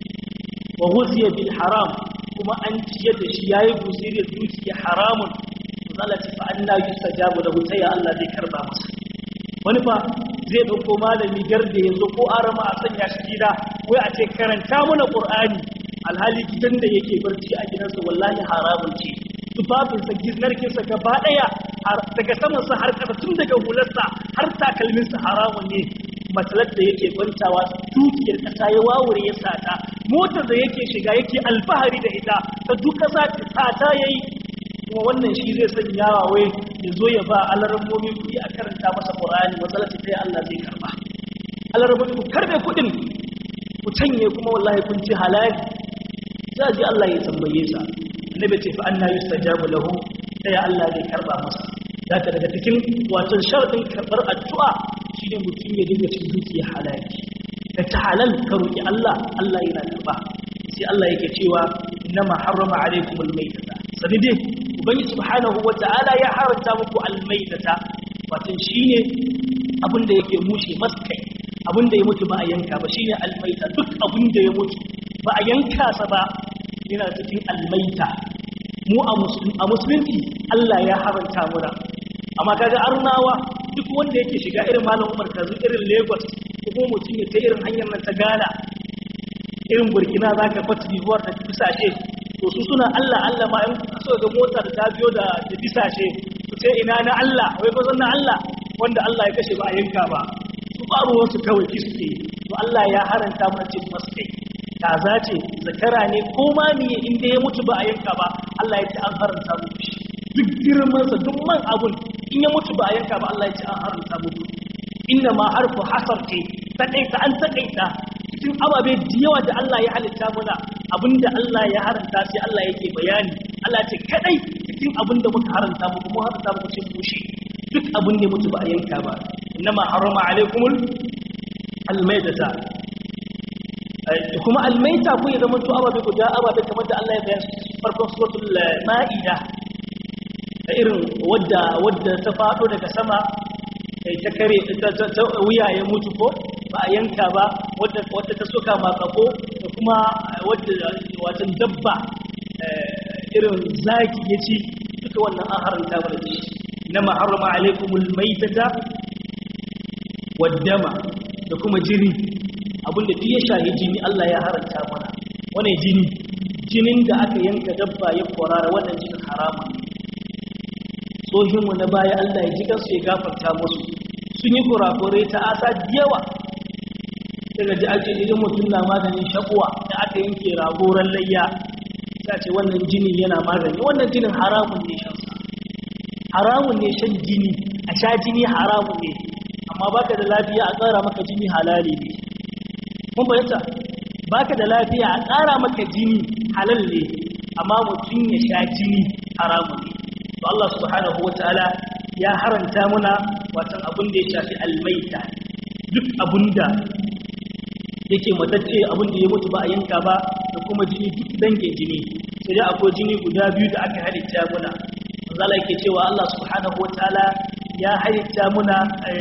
wa ghuziya bil haram kuma an ciye da shi yayi guziri dukiya haramun Allah ce fa anna yustajabu lahu sai Allah zai karba masa wani fa zai dauko malami garde yanzu ko arama a sanya shi gida wai a ce karanta mana qur'ani alhali gidan da yake barci a gidansa wallahi haramun ce tufafinsa giznarkinsa gaba daya daga samansa har kasa tun daga hularsa har takalminsa haramun ne matsalar da yake kwantawa dukiyar kasa ya wawure ya sata motar da yake shiga yake alfahari da ita ta duk kasa sata yayi kuma wannan shi zai sanya wai ya zo ya ba alarammomi kuɗi a karanta masa ƙur'ani matsalar ta yi Allah zai karba alarammomi ku karbe kuɗin ku canye kuma wallahi kun ci halali za ji Allah ya tambaye sa annabi ce fa anna yustajabu lahu sai Allah zai karba masa daga daga cikin wato sharadin karbar addu'a shine mutum ya dinga cin dukiya halali da ta halal ka roki Allah Allah yana karba sai Allah yake cewa innama harrama alaykumul maytata sani dai ubangi subhanahu wata'ala ya haranta muku almaytata wato shine abinda yake mushe maskai abinda ya mutu ba a yanka ba shine almayta duk abinda ya mutu ba a yanka sa ba yana cikin almaita mu a musulunci Allah ya haranta muna amma kaga arnawa duk wanda yake shiga irin malam Umar kazu irin Lagos ko mutum ya ta irin hanyar nan ta Ghana irin Burkina zaka fata bibuwar da bisashe to su suna Allah Allah ma in so ga mota da ta biyo da da bisashe su ce ina na Allah wai ko na Allah wanda Allah ya kashe ba a yanka ba su faruwar su kawai ki suke to Allah ya haranta mana cin maskai kaza ce zakara ne ko ma miye inda ya mutu ba a yanka ba Allah ya ce an haranta muku shi duk girmansa duk man abun in ya mutu ba a yanka ba Allah ya ce an haranta muku inna ma harfu hasar ce takaita an takaita cikin ababe da yawa da Allah ya halitta muna abinda Allah ya haranta sai Allah yake bayani Allah ce kadai cikin abinda muka haranta muku mu haranta muku cin mushi duk abin da mutu ba a yanka ba inna ma harama alaikumul almaidata kuma almaita ko ya zama to ababe guda ababe kamar da Allah ya bayan farkon suratul maida da irin wadda wadda ta fado daga sama kai ta kare ta wuya ya mutu ko ba a yanka ba wadda wadda ta soka makako da kuma wadda watan dabba irin zaki ya ci duka wannan an haranta mana da shi inma harrama alaikumul maitata waddama da kuma jini abinda duk ya shahi jini Allah ya haranta mana wane jini jinin da aka yanka dabba ya kwarara wannan jinin haramun tsohinmu na baya Allah ya ji kansu ya gafarta musu sun yi kurakurai ta asa yawa daga ji ake idan mutum na maganin shakuwa da aka yanke ragoran layya ta ce wannan jinin yana magani wannan jinin haramun ne shansa haramun ne shan jini a sha jini haramun ne amma baka da lafiya a tsara maka jini halali ne mun bayyanta baka da lafiya a tsara maka jini halal ne amma mutum ya sha jini haramun ne to Allah subhanahu wataala ya haranta muna watan abin da ya shafi almaita duk abinda yake matacce abin da ya mutu ba a yanka ba da kuma jini duk dangin jini sai dai akwai jini guda biyu da aka halitta muna manzala yake cewa Allah subhanahu wataala ya halitta muna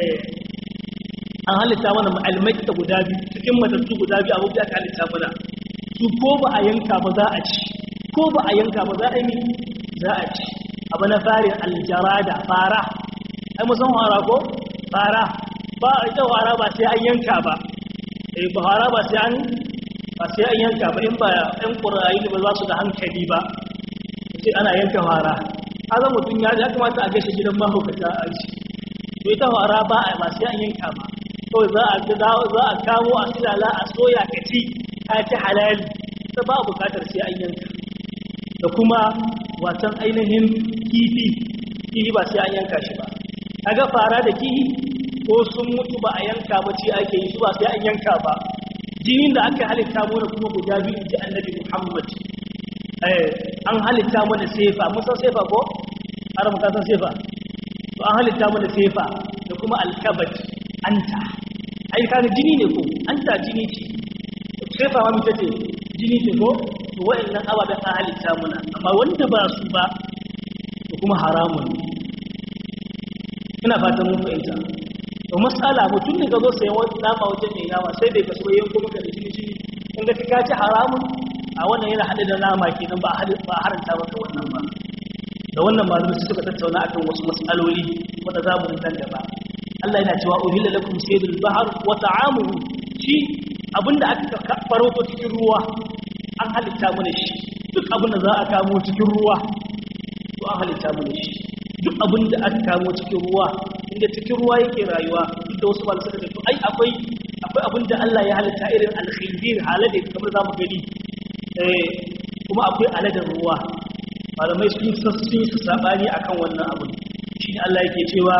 an halitta mana almaita guda biyu cikin matattu guda biyu abubuwa aka halitta mana su ko ba a yanka ba za a ci ko ba a yanka ba za a yi za a ci abu na farin aljarada fara ai musan fara ko fara ba ita fara ba sai an yanka ba eh ba fara ba sai an ba sai an yanka ba in ba ɗan ƙurayi ba za su da hankali ba sai ana yanka fara kaga mutum ya ya kamata a gaishe gidan mahaukata a ci to ita fara ba a ba sai an yanka ba kawai za a za a kawo a silala a soya ka ci ka ci halali ta ba bukatar sai an yanka da kuma watan ainihin kifi kifi ba sai an yanka shi ba kaga fara da kifi ko sun mutu ba a yanka ba ce ake yi su ba sai an yanka ba jinin da aka halitta mana kuma guda biyu ji annabi Muhammad eh an halitta mana sefa mun san sefa ko har mu san sefa to an halitta mana sefa da kuma alkabat anta ai kaga jini ne ko anta jini ce sefa ma mita ce jini ce ko to wa'annan ababen an halitta mana amma wanda ba su ba to kuma haramun ne ina fatan mun fahimta to masala mutum ne ga zo sayan wani nama wajen mai nama sai bai kaso yanko maka da jini jini in ga ka ci haramun a wannan yana hada da nama kenan ba ba haranta maka wannan ba da wannan malamai suka tattauna akan wasu mas'aloli wanda za mu nan gaba Allah yana cewa uhilla lakum saydul bahr wa ta'amuhu shi abinda aka farauto cikin ruwa an halitta mana shi duk abinda za a kamo cikin ruwa to an halitta mana shi duk abinda aka kamo cikin ruwa inda cikin ruwa yake rayuwa duk da wasu ba suka ce to ai akwai akwai abinda Allah ya halitta irin al-khinzir halade kamar zamu gani eh kuma akwai aladan ruwa malamai sun sun yi sabani akan wannan abu shi Allah yake cewa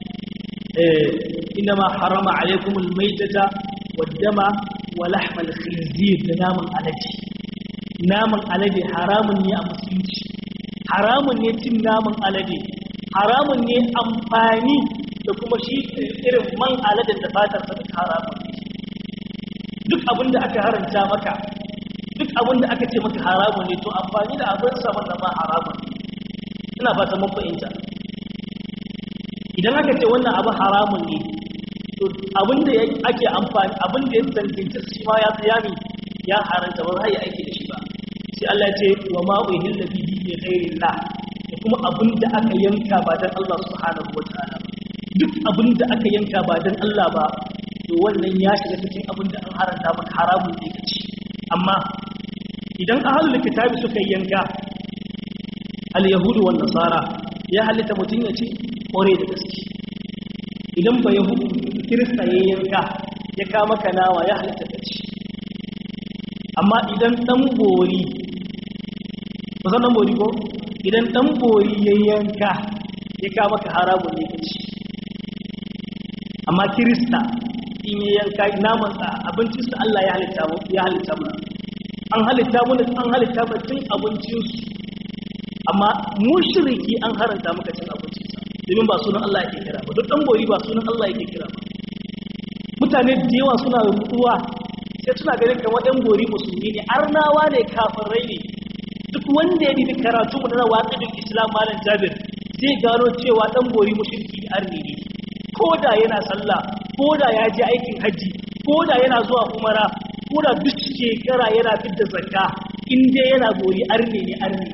eh inma harama alaykumul maytata wad-dama wa lahmal khinzir da naman alade naman alade haramun ne a musulunci haramun ne cin naman alade haramun ne amfani da kuma shi irin man aladen da fatar sa duk haramun ne duk abin da aka haranta maka duk abin da aka ce maka haramun ne to amfani da abin sa wannan ma haramun ne ina fata mun fahimta idan aka ce wannan abu haramun ne to abin da ake amfani abin da ya tantance shi ma ya tsayami ya haranta ba za ya aiki da shi ba sai Allah ya ce wa ma uhilla bihi li ghairillah da kuma abin da aka yanka ba dan Allah subhanahu wataala duk abin da aka yanka ba dan Allah ba to wannan ya shiga cikin abin da an haranta maka haramun ne kace amma idan ahlul kitabi suka yanka al yahudu wan nasara ya halitta mutun ya ci kore da gaske idan ba yahudu kirista ya yanka ya kama kanawa ya halitta ka ci amma idan dan bori ba san dan bori ko idan dan bori ya yanka ya kama ka haramun ne ka ci amma kirista in ya yanka naman sa abincin sa Allah ya halitta mu ya halitta mu an halitta mu an halitta mu cin abincin su amma mushriki an haranta maka cin abincin sa domin ba sunan Allah yake kira ba duk dan bori ba sunan Allah yake kira ba mutane da yawa suna rutuwa sai suna ganin kamar ɗan bori musulmi ne arnawa ne kafirai ne duk wanda ya bibi karatu mu na waƙidin islam malam jabir zai gano cewa ɗan bori mushriki ne arni ne ko da yana sallah ko da ya je aikin hajji ko da yana zuwa umara ko da duk shekara yana fidda zakka in dai yana bori arni ne arni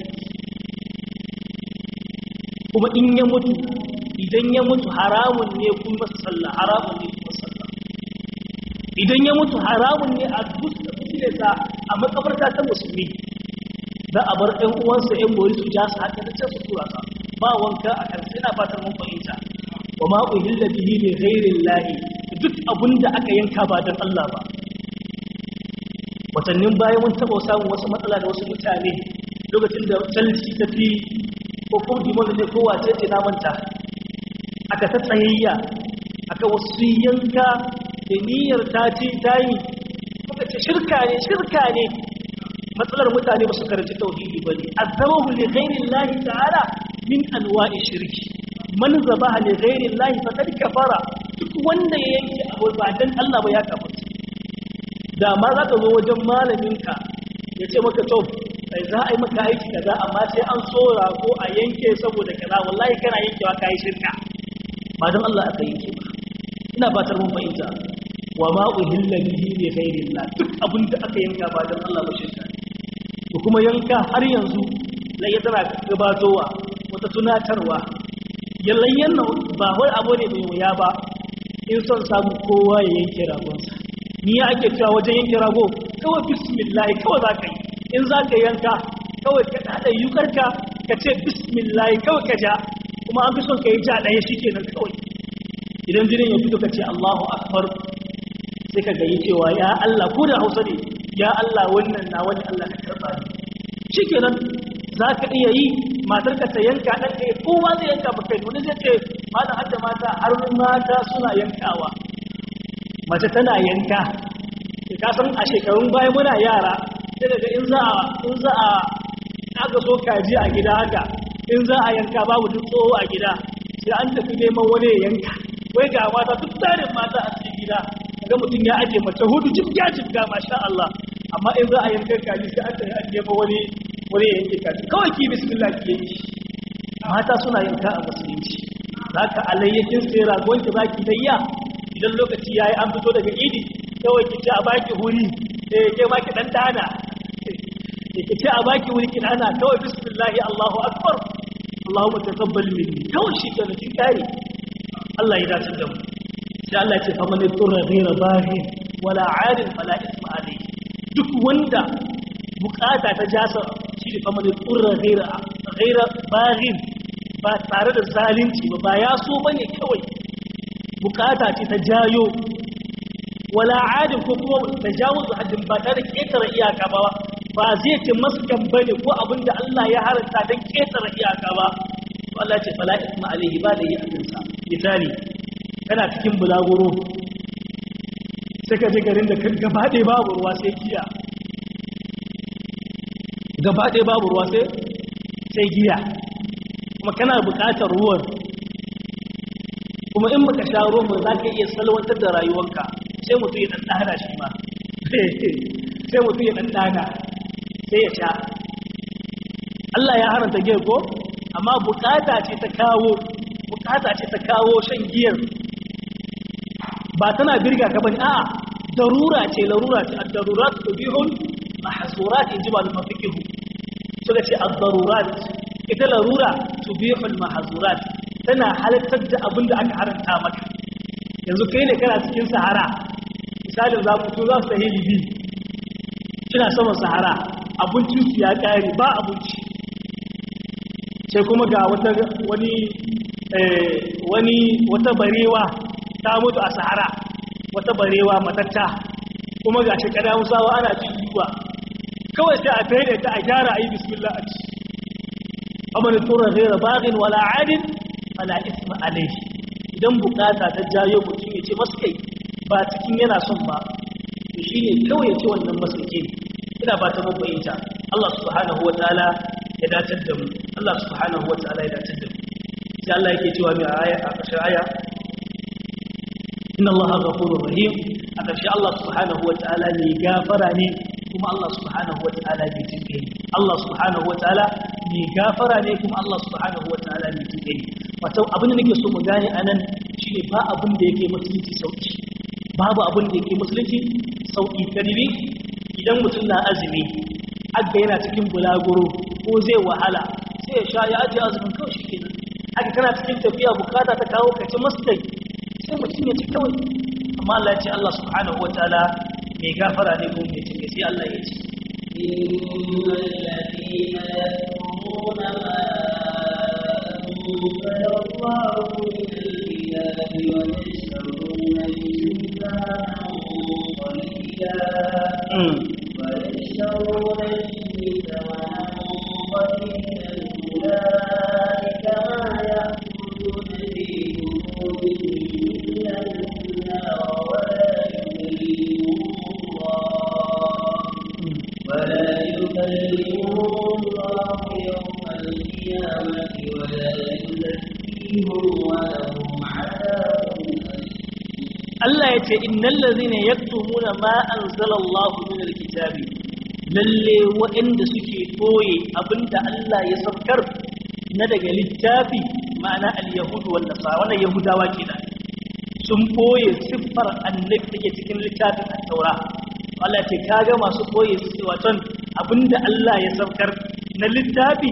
kuma in ya mutu idan ya mutu haramun ne kun masa sallah haramun ne kun sallah idan ya mutu haramun ne a dusta sa a makabarta ta musulmi za a bar ɗan uwansa ‘yan bori su ja su haka da can su tura sa ba wanka a kan sai na fatar mun fahimta wa ma uhilla bihi li ghairin lahi duk abin da aka yanka ba dan Allah ba watannin baya mun taɓa samun wasu matsala da wasu mutane lokacin da Chelsea ta fi ko ko dimon ne ko wace ce na manta aka ta tsayayya aka wasu yanka da niyyar ta ce ta yi kuka ce shirka ne shirka ne matsalar mutane ba su karanci tauhidi ba ne azabahu li ghairi llahi ta'ala min anwa'i shirki man zabaha li ghairi llahi faqad kafara duk wanda ya yanke abu ba dan Allah ba ya kafirta da ma za ka zo wajen malaminka ya ce maka to sai za a yi maka aiki kaza amma sai an tsora ko a yanke saboda kaza wallahi kana yankewa kai shirka ba dan Allah aka yanke ba ina fatar mun fahimta wa ma uhilla bihi li ghairillah duk abin da aka yanka ba dan Allah ba shirka ko kuma yanka har yanzu lai ya tana gabatowa wata tunatarwa yallayyan nan ba wai abu ne mai wuya ba in son samu kowa ya yanke ragonsa ni ya ake cewa wajen yanke rago kawai bismillah kawai za ka yi in za ka yanka kawai ka haɗa yukarka ka ce bismillah kawai ka ja kuma an fi son ka yi ja ɗaya shi kenan kawai idan jinin ya fito ka ce Allahu akbar sai ka gayi cewa ya Allah ko da Hausa ne ya Allah wannan na wani Allah ka karba ni shikenan za ka iya yi matar ka ta yanka ɗan ka kowa zai yanka ba kai wani zai ce malam hadda mata har mata suna yankawa mace tana yanka ka san a shekarun baya muna yara sai daga in za a in za a aka so kaji a gida haka in za a yanka babu duk tsoho a gida sai an tafi neman wani ya yanka wai ga mata duk tarin mata a cikin gida ga mutum ya aje mace hudu jibga jibga masha Allah amma in za a yanka kaji sai an tafi an neman wani wani ya yanke kaji kawai ki bismillah ki yanki mata suna yanka a musulunci zaka alayyakin sai ragon ki zaki dayya idan lokaci yayi an fito daga idi kawai ki ci a baki huri eh ke ma ki dan dana ki ce a baki wuri kin ana kawai bismillahi Allahu akbar Allahumma taqabbal minni kawai shi kenan kin kare Allah ya dace da mu sai Allah ya ce fa man turra ghayra baghin wala 'adin fala isma alayhi duk wanda bukata ta jasa shi ne fa man turra ghayra ghayra baghin ba tare da zalunci ba ba ya so bane kawai bukata ce ta jayo wala 'adin ko kuma tajawuz haddin ba tare da ketare iyaka ba ba zai ce maskan bane ko abinda Allah ya haranta dan ketare iyaka ba to Allah ce fala isma alaihi ba da yi abinsa misali kana cikin bulaguro sai ka je garin da gaba ɗaya babu ruwa sai giya gaba ɗaya babu ruwa sai sai giya kuma kana buƙatar ruwan kuma in baka sha ruwan ba za ka iya salwantar da rayuwarka sai mutum ya ɗan ɗana shi ma sai mutum ya ɗan ɗana sai ya sha Allah ya haranta giyar ko amma bukata ce ta kawo bukata ce ta kawo shan giyar ba tana birga ka bane a'a darura ce larura ce ad-darurat tubihul mahzurat inji ba mafikihu suka ce ad-darurat ita larura tubihul mahzurat tana halattar da abin da aka haranta maka yanzu kai ne kana cikin sahara misalin za ku za su sahi libi kina saman sahara abincin su ya kare ba abinci sai kuma ga wata wani wani wata barewa ta mutu a sahara wata barewa matatta kuma ga shi kada musawa ana cin yiwa kawai sai a tsaye ta a gyara a yi bismillah a ci amana tura ghaira baghin wala adin wala isma alayhi idan bukata ta jayo mutum ya ce masu kai ba cikin yana son ba to shine kawai ya ce wannan masauki ina ba ta mabayinta Allah subhanahu wataala ya dace da mu Allah subhanahu wataala ya dace da mu sai Allah yake cewa mai aya a ƙarshen aya inna Allah ghafurur rahim a ƙarshe Allah subhanahu wataala ne gafara ne kuma Allah subhanahu wataala ne jinkai Allah subhanahu wataala ne gafara ne kuma Allah subhanahu wataala ne jinkai wato abin da nake so mu gane anan shine ba abin da yake musulunci sauki babu abin da yake musulunci sauki kadibi idan mutum na azumi aga yana cikin bulaguro ko zai wahala sai ya sha ya ajiye azumin kawai shi kenan haka kana cikin tafiya bukata ta kawo ka ci masdai sai mutum ya ci kawai amma Allah ya ce Allah subhanahu wataala mai gafara ne ko mai cike sai Allah ya ce innal ladina yakfuruna ma anzala Allahu min al-kitabi wa yashtaruna bihi thamanan qalila ويشترون به ثمنا قليلا أولئك ما يأكلون في بطونهم إلا النار ولا يكلمهم الله ولا يكلمهم الله يوم القيامة ولا يزكيهم ولهم عذاب Allah ya ce innal ladzina yaktumuna ma anzalallahu min alkitabi lalle waɗanda suke koye abinda Allah ya saukar na daga littafi ma'ana al-yahud wal nasara wannan yahudawa kenan sun koye siffar annabi take cikin littafin at-taura Allah ya ce kaga masu koye su waton abinda Allah ya saukar na littafi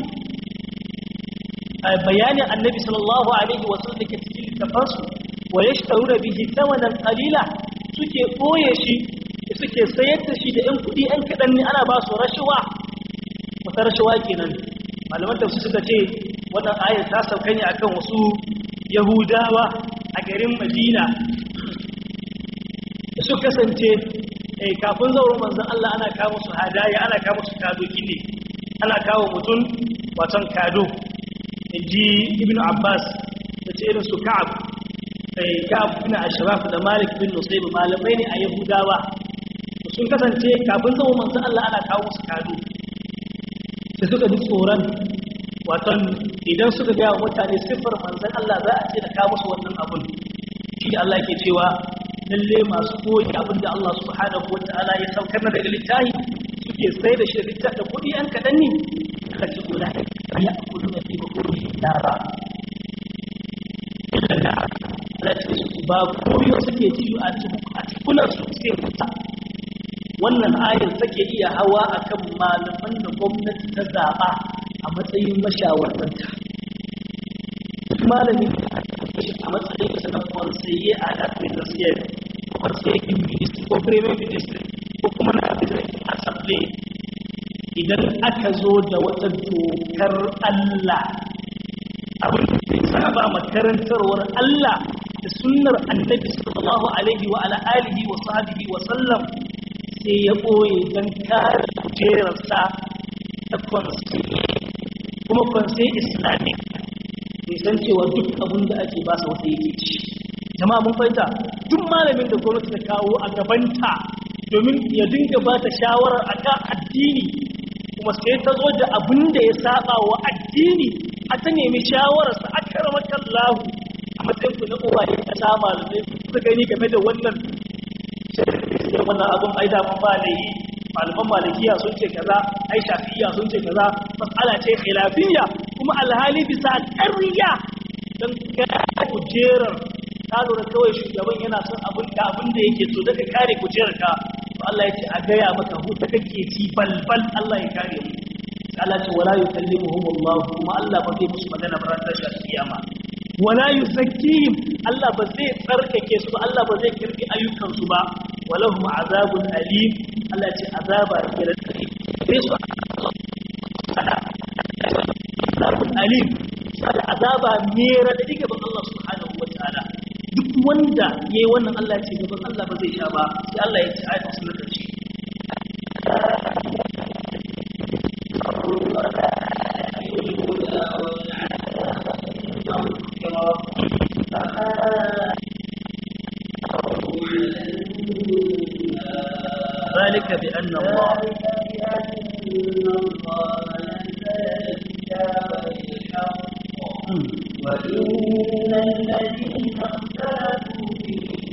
bayanin annabi sallallahu alaihi wasallam dake cikin littafansu wa yashtaruna bihi thamanan qalila suke boye shi suke sayar da shi da ɗan kuɗi ɗan kaɗan ne ana ba su rashawa wata rashawa kenan malaman tafsir suka ce wannan ayar ta sauka ne akan wasu yahudawa a garin madina da su kasance kafin zaurin manzon Allah ana kawo su hadaya ana kawo su kadoki ne ana kawo mutum waton kado ji ibn abbas da ce irin su ka'ab ka'ab bin ashraf da malik bin nusayb malamai ne a yahudawa sun kasance kafin zama manzo Allah ana kawo su kado sai suka ji tsoron waton idan suka ga mutane siffar manzon Allah za a ce da kawo musu wannan abun shi da Allah ke cewa lalle masu koyi abinda Allah subhanahu wataala ya saukar na daga littafi suke sai da shi da littafi da kuɗi an kaɗan ne aka ce kula ya akulu na fi bakuri dara illa da Allah ce su ba koyo suke ci a cikunan su sai wuta wannan ayar take iya hawa akan malaman da gwamnati ta zaɓa a matsayin mashawartanta duk malamin a matsayin sa na kwansaye a lafiyar gaskiya kwansaye ministry ko premier ministry ko kuma na administrative assembly idan aka zo da wata dokar Allah abin da ya saba makarantarwar Allah da sunnar annabi sallallahu alaihi wa ala alihi wa sahbihi wa sallam sai ya ɓoye don kare kujerarsa ta kwansaye kuma kwansaye islamic bai san cewa duk abin da ake ba sa wata yake ci jama'a mun fahimta duk malamin da gwamnati ta kawo a gabanta domin ya dinga ba ta shawarar akan addini kuma sai ta zo da abin da ya saba wa addini a ta nemi shawararsa a karamakan lahu a matsayin ku na uwaye ta sa malamai su gani game da wannan sai wannan abin ai daman ba da yi malaman malikiya sun ce kaza ai shafi'iyya sun ce kaza mas'ala ce khilafiyya kuma alhali bisa ƙarya don kare kujerar ta lura kawai shugaban yana son abin da abin da yake so daga kare kujerar ka to Allah ya ce a gaya maka huta kake ci balbal Allah ya kare mu Allah ce wala yukallimuhum Allah kuma Allah ba zai musu magana ba ran tashi kiyama wala yuzakkihim Allah ba zai tsarkake su ba Allah ba zai kirki ayyukan su ba walahum azabun alim Allah ce azaba ke da tsari sai su azabun alim sai azaba ne radadi gaban Allah subhanahu wataala duk wanda yayi wannan Allah ya ce gaban Allah ba zai sha ba sai Allah ya ce ayatu sun karshe ذلك بأن الله وإن الذين اختلفوا في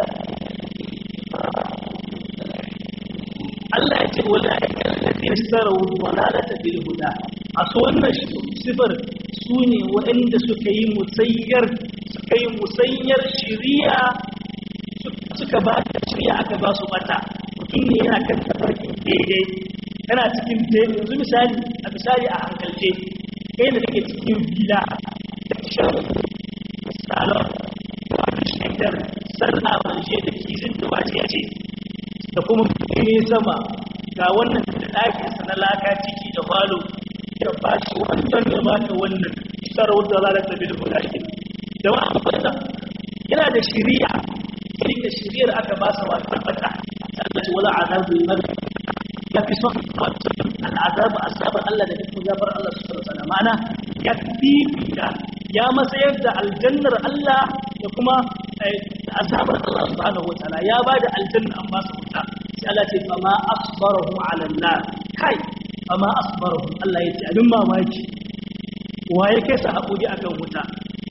Allah ya ce wala alladhina ishtaraw dalalata bil huda a so wannan sifar su ne waɗanda suka yi musayyar suka yi musayyar shiriya suka ba da shiriya aka ba su bata mutum ne yana kan tafarkin daidai kana cikin daidai yanzu misali a misali a hankalce kai da kake cikin gida da shan salon wani shaidar sallah wani shaidar kizin da wajiya ce da kuma ne sama ga wannan da ɗakinsa na laka ciki da falo ya ba shi wancan da ba ta wannan isar wadda za ta tafi da kudaki da wani fata yana da shiriya sai da shiriyar aka ba sa wata fata Allah ce wala azabu liman ya fi son al'azabu asabar Allah da duk gabar Allah subhanahu wa ta'ala ma'ana ya fifita ya matsayar da aljannar Allah da kuma azabar Allah subhanahu wa ta'ala ya bada aljanna an ba su wuta sai Allah ce fa ma asbarahu ala nar kai fa ma asbarahu Allah ya ce abin mamaki waye kai sa hakuri akan wuta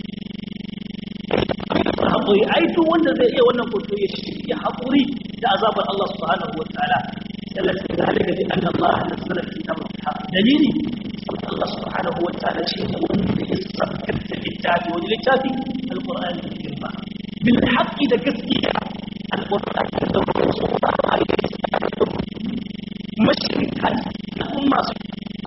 hakuri ai duk wanda zai iya wannan koto ya shi hakuri da azabar Allah subhanahu wa ta'ala Allah ta zalika bi anna Allah nazzala kitaba dalili Allah subhanahu wa ta'ala shi ne wanda ya sabkar da littafi wani littafi alqur'ani da girma bil haqqi da gaskiya alqur'ani da rasulullah alaihi wasallam mashrikan umma su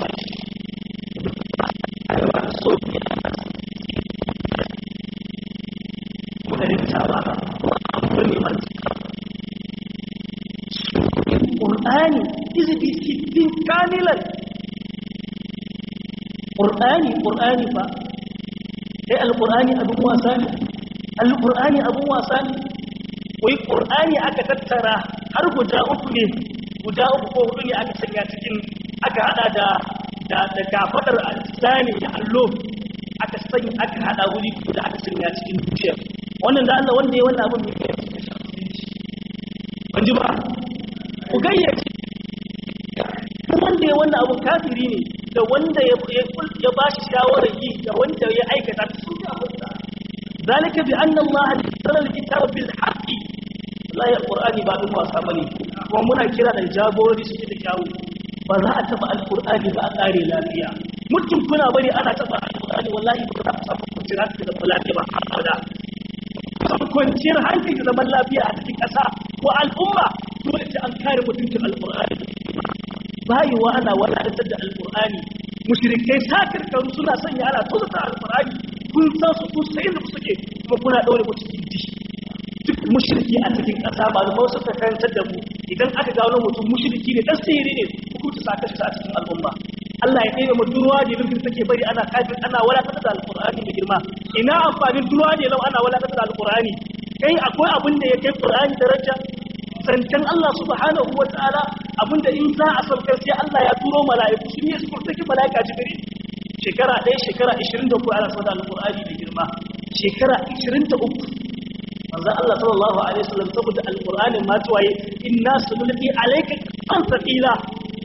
Qur'ani izibi sittin kamilan Qur'ani Qur'ani fa sai alqur'ani abin wasa ne alqur'ani abin wasa ne wai qur'ani aka tattara har guda uku ne guda uku ko hudu ne aka sanya cikin aka hada da da da kafadar tsani da allo aka sanya aka hada wuri da aka sanya cikin dukiyar wannan da Allah wanda ya wannan abin mai kai cikin musulunci ban ji ba ku gayyace wanda ya wannan abin kafiri ne da wanda ya ya ba shi shawarar yi da wanda ya aikata su ne abin da ذلك بأن الله نزل الكتاب بالحق لا يا القرآن بعد ما سامني ومنا كلا da jagorori su da kyawu ba za a taba alqur'ani ba a kare lafiya mutum kuna bari ana taba alqur'ani wallahi ba za a samu kwanciyar hankali da lafiya ba abada samu kwanciyar hankali da zaman lafiya a cikin ƙasa ko al'umma dole sai an kare mutuncin alqur'ani bayiwa ana wadatar da alqur'ani mushrikai sakirkaru suna sanya ana tozata alqur'ani kun san su kun sai da suke kuma kuna daure mu cikin dishi duk mushriki a cikin ƙasa ba da wasu ka karantar da mu idan aka gano mutum mushriki ne dan sihiri ne hukunta saka shi a cikin al'umma Allah ya kai mu durwa da bin take bari ana kafin ana walatar da alqur'ani da girma ina amfanin durwa da lau ana walatar da alqur'ani kai akwai abin da ya kai qur'ani daraja zancen Allah subhanahu wa ta'ala abinda in za a saukar sai Allah ya turo mala'iku sun yi su kurtaki mala'ika jibril shekara ɗaya shekara 23 ana sauda alƙur'ani da girma shekara 23 manzan Allah sallallahu alaihi wasallam saboda alƙur'ani ma tuwaye inna sunulqi alayka kan saqila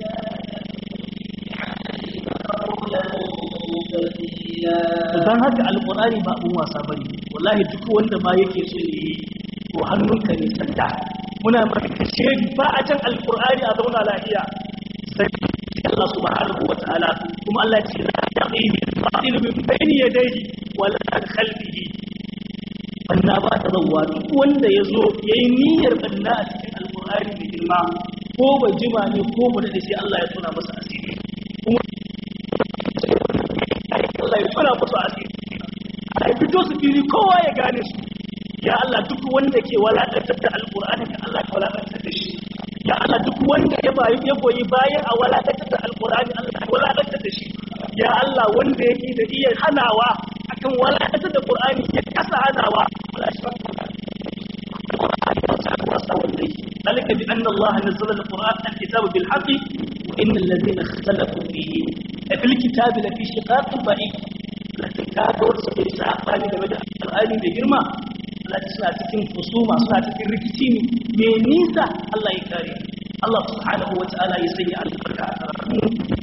dan haka alƙur'ani ba abun wasa bane wallahi duk wanda ma yake so yi to hannunka ne sanda muna maka kashe ba a can alƙur'ani a zauna lafiya sai Allah subhanahu wa ta'ala kuma Allah ce la yaqihi al-batil min bayni yadayhi wa la khalfihi banna ba ta zawwa duk wanda yazo yayi niyyar banna a cikin alqur'ani mai girma ko ba jima ne ko ba da sai Allah ya tona masa asiri kuma Allah ya tona masa asiri ai fito su fili kowa ya gane su ya Allah duk wanda ke walakantar da alqur'ani ka Allah ka walakantar da shi ya Allah duk wanda ya bayi ya goyi bayan a walakantar da alqur'ani Allah ya walakantar da shi ya Allah wanda yake da iya hanawa akan walakantar da qur'ani ya kasa hanawa Allah shi ذلك بأن الله نزل القرآن الكتاب بالحق وإن الذين اختلفوا فيه في الكتاب لفي شقاق بعيد لكن كادور سبيل ساقاني لمدى القرآن بجرمة التي suna cikin husuma suna cikin rikici mai nisa Allah ya kare Allah subhanahu wa ta'ala ya sanya albarka a karatu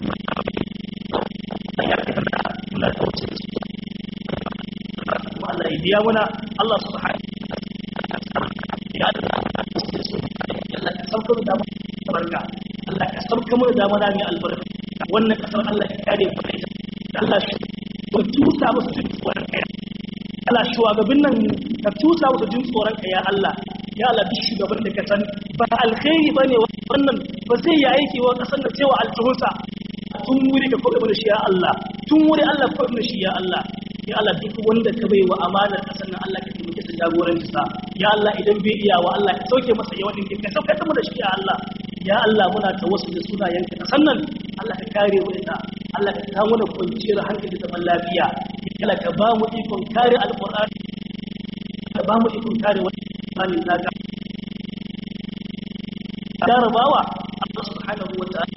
ya kana muna tauce su kuma Allah ya biya muna Allah subhanahu wa ta'ala ya Allah Allah ka sauka mu da barka Allah ka sauka mu da mana mai albarka wannan kasar Allah ya kare mu da Allah shi ko tusa musu jin tsoron kai Allah shugabin nan ka tusa musu jin tsoron ka ya Allah ya Allah duk shugaban da ka san ba alkhairi bane wannan ba zai yi aiki wa kasar da cewa altuhunsa tun wuri ka kobe da shi ya Allah tun wuri Allah kobe da shi ya Allah ya Allah duk wanda ka bai wa amanar kasar nan Allah ka taimake sa jagoranci sa ya Allah idan bai iya wa Allah ka sauke masa yawan din ka sauke ta mu da shi ya Allah ya Allah muna tawassul da sunayen ka kasar nan Allah ka kare mu ita Allah ka kawo mana kwanciyar hankali da zaman lafiya Allah ka ba mu ikon kare alqur'ani ka ba mu ikon kare wannan naka jarabawa Allah subhanahu wa ta'ala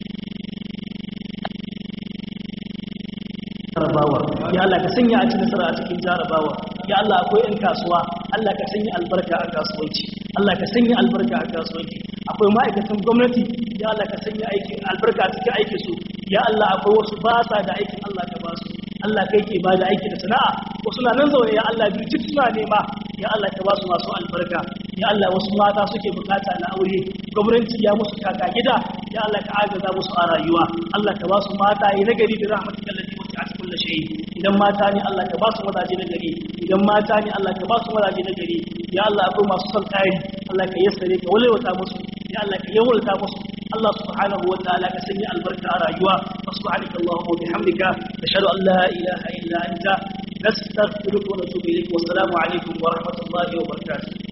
jarabawa ya Allah ka sanya a cikin nasara a cikin jarabawa ya Allah akwai ɗan kasuwa Allah ka sanya albarka a kasuwanci Allah ka sanya albarka a kasuwanci akwai ma'aikatan gwamnati ya Allah ka sanya aikin albarka a cikin aikin su ya Allah akwai wasu ba sa da aikin Allah ka ba su Allah kai ke ba da aiki da sana'a wasu na nan zaune ya Allah birjit suna nema ya Allah ka ba su masu albarka ya Allah wasu mata suke bukata na aure gwamnati ya musu kaka gida ya Allah ka agaza musu a rayuwa Allah ka ba su mata yi nagari da rahmatika allati wasi'at kulli shay idan mata ne Allah ka ba su mazaje nagari idan mata ne Allah ka ba su mazaje nagari ya Allah akwai masu son kari Allah ka yassare ka walwata musu ya Allah ka yawalta musu Allah subhanahu wa ta'ala ka sanya albarka a rayuwa subhanaka allahumma wa bihamdika nashhadu an la ilaha illa anta nastaghfiruka wa natubu ilayk wa assalamu alaikum wa rahmatullahi wa barakatuh